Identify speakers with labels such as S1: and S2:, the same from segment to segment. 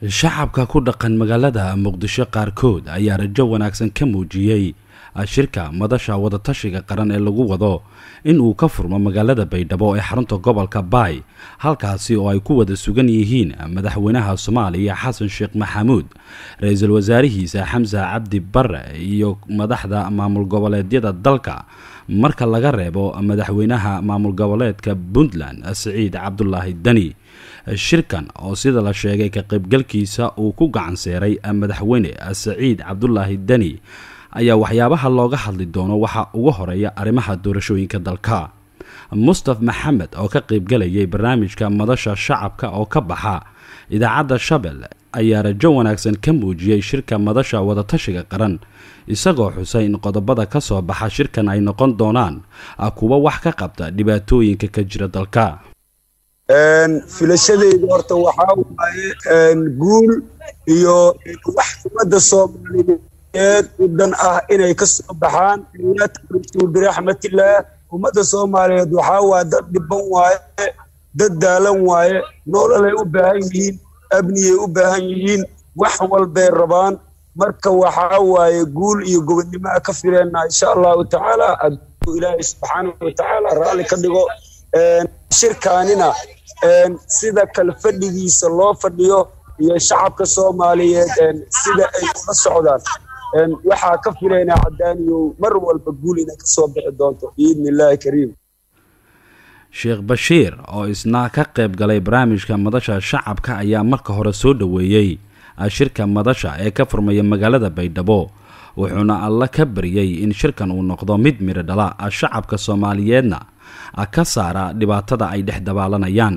S1: shacabka ku dhaqan magaalada muqdisho qaarkood ayaa rajo wanaagsan ka muujiyey shirka madasha wadatashiga qaran ee lagu wado in uu ka furmo magaalada baydhabo ee xarunta gobolka baay halkaasi oo ay ku wada sugan yihiin madaxweynaha soomaaliya xasan sheekh maxamuud ra-iisul wasaarihiisa xamse cabdi bare iyo madaxda maamul goboleedyada dalka marka laga reebo madaxweynaha maamul goboleedka puntland siciid cabdulaahi deni shirkan oo sida la sheegay ka qaybgalkiisa uu ku gacan seeray madaxweyne saciid cabdulaahi deni ayaa waxyaabaha looga hadli doono waxaa ugu horeeya arrimaha doorashooyinka dalka mustaf maxamed oo ka qaybgalayay barnaamijka madasha shacabka oo ka baxa idaacadda shabel ayaa rajo wanaagsan ka muujiyey shirka madasha wadatashiga qaran isagoo xusay in qodobada ka soo baxa shirkan ay noqon doonaan kuwa wax ka qabta dhibaatooyinka ka jira dalka
S2: filashadeyda horta waxaa waaye guul iyo wax ummadda soomaaliyeed u dan ah inay ka soo baxaan laa taqrituu biraxmatillaah ummadda soomaaliyeed waxaa waaye dad dhiban waaye dad daalan waaye nololay u baahan yihiin abniyay u baahan yihiin wax walbay rabaan marka waxaa waaye guul iyo gobodnimaa ka fileena insha allahu tacaala aduu ilaahay subxaanahu watacaala raalli ka dhigo shirkaanina sida kale fadhigiisa loo fadhiyo iyo shacabka soomaaliyeed sida ay ula socdaan waxaa ka filaynaa cadaaniyow mar walba guul inay ka soo bixi doonto biidni illaahi kariim
S1: sheekh bashiir oo isna ka qayb galay barnaamijka madasha shacabka ayaa marka hore soo dhoweeyey shirka madasha ee ka furmaya magaalada baydhabo wuxuuna alla ka baryey in shirkan uu noqdo mid midho dhala shacabka soomaaliyeedna ka saara dhibaatada ay dhex dabaalanayaan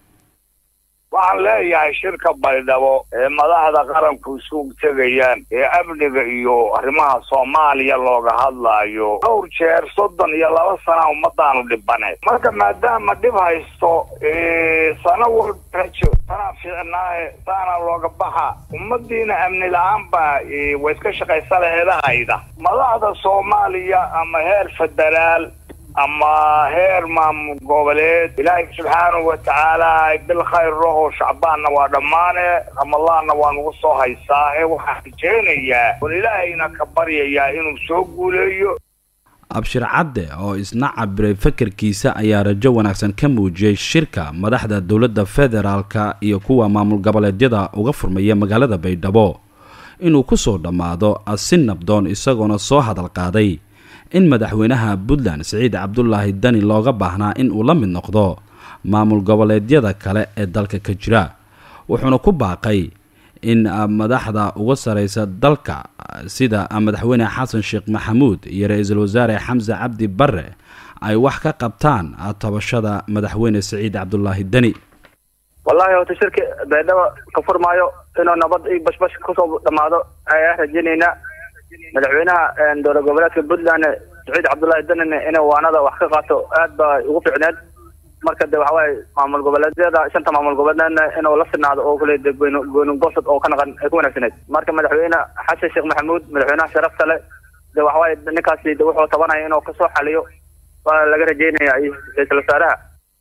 S3: waxaan leeyahay shirka baydhabo ee madaxda qaranku isugu tegayaan ee amniga iyo arrimaha soomaaliya looga hadlaayo dhowr jeer soddon iyo laba sana ummadaanu dhibane marka maadaama dhib haysto sano walba rajo sanaa fiicnaahe saana looga baxa ummadiina amni la-aan baa way iska shaqaysa laheedahayda madaxda soomaaliya ama heer federaal ama heer maamul goboleed ilaahay subxaanahu watacaala bil khayr raho shacbaanna waa dhammaane ramadaanna waa nagu soo haysaahe waxaan rajeynayaa on ilaahayna ka baryayaa inuu soo guuleeyo
S1: abshir cadde oo isna cabiray fakarkiisa ayaa rajo wanaagsan ka muujiyey shirka madaxda dowladda federaalka iyo kuwa maamul goboleedyada uga furmaya magaalada baydhabo inuu kusoo dhammaado si nabdoon isagoona soo hadal qaaday in madaxweynaha puntland siciid cabdulaahi dani looga baahnaa in uu la mid noqdo maamul goboleedyada kale ee dalka ka jira wuxuuna ku baaqay in madaxda uga sareysa dalka sida madaxweyne xasan sheekh maxamuud iyo ra-iisul wasaare xamse cabdi bare ay wax ka qabtaan tabashada madaxweyne siciid cabdulaahi deni
S4: wallaahi horta shirka baydhabo ka furmaayo inuu nabad iyo bashbash kusoo dhammaado ayaa rajeyneynaa madaxweynaha dowla goboleedka puntland saciid cabdullaahi danine inuu waanada wax ka qaato aad ba ugu fiicneed marka de waxawaaye maamul goboleedyada shanta maamul goboleedna inuu la sinaado oo kale de goyn goynugosad oo ka naqan ay ku wanaagsaneed marka madaxweyne xasan sheekh maxamuud madaxweynaha sharafta le de waxawaaye ninkaasi de wuxuu tabanaya inuu kasoo xaliyo waa laga rajeynaya ra-iisul wasaaraha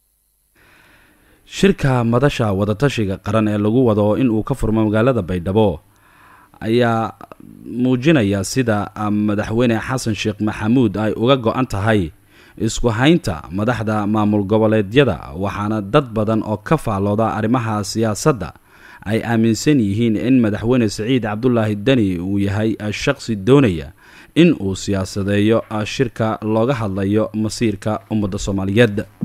S1: shirka madasha wadatashiga qaran ee lagu wado in uu ka furmo magaalada baydhabo ayaa muujinaya sida madaxweyne xasan sheekh maxamuud ay uga go-an tahay isku haynta madaxda maamul goboleedyada waxaana dad badan oo ka faallooda arrimaha siyaasadda ay aaminsan yihiin in madaxweyne siciid cabdulaahi deni uu yahay shaqsi doonaya in uu siyaasadeeyo shirka looga hadlayo masiirka ummadda soomaaliyeed